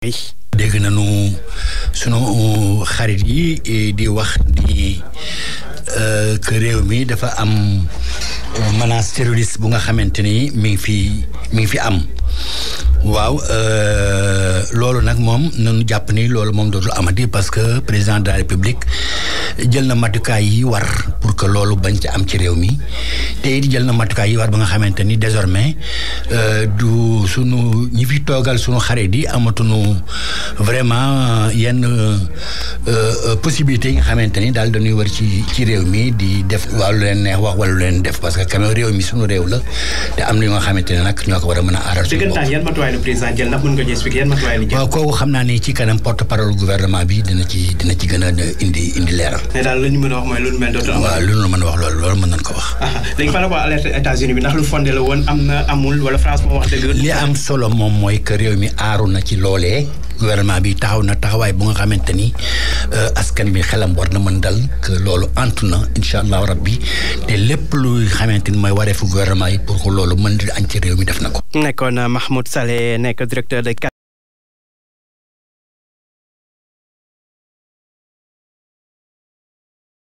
dégg nañu sunu xarit yi di wax di que réew mi dafa am menace terroriste bu nga xamante ni mi ngi fi mi ngi fi am waaw loolu nag moom nañu jàpp ni loolu moom dootul amati parce que président de la république jël na matukaay yi war pour que loolu bañ ci am ci réew mi te it jël na matukaay yi war ba nga xamante ni désormais du sunu ñi fi toogal sunu xarit yi amatuñu vraiment yenn possibilités yi nga xamante ni daal dañuy wër ci ci réew mi di def wàllu leen neex wax wala lu leen def parce que quand même réew mi sunu réew la te am na ñoo nga xamante ne nag ñoo ko war a mën a aaral suñu bopp. yan matuwaay la président jël ndax mën nga ñu expliquer yan matuwaay la jël. waaw kooku xam naa ni ci kanam porte parole gouvernement bi dina ci dina ci gën a indi indi leeral. mais daal la ñu mën a wax mooy lu mel dootul am. waaw lu ñu mën a wax loolu loolu mën nañ ko wax. léegi par rapport à alerte États-Unis bi ndax lu fondé la woon am na amul wala France moo wax dëgg. li am solo moom mooy que réew mi aaru na ci loolee. gouvernement bi taxaw na taxawaay bu nga xamante ni askan bi xelam war na mën dal que loolu antu na incha allahu rabbi te lépp luy xamante ni mooy wareefu gouvernement yi pour que loolu mën di añ ci réew mi def na ko. nekkoon Mahmoud Saleh nekk directeur de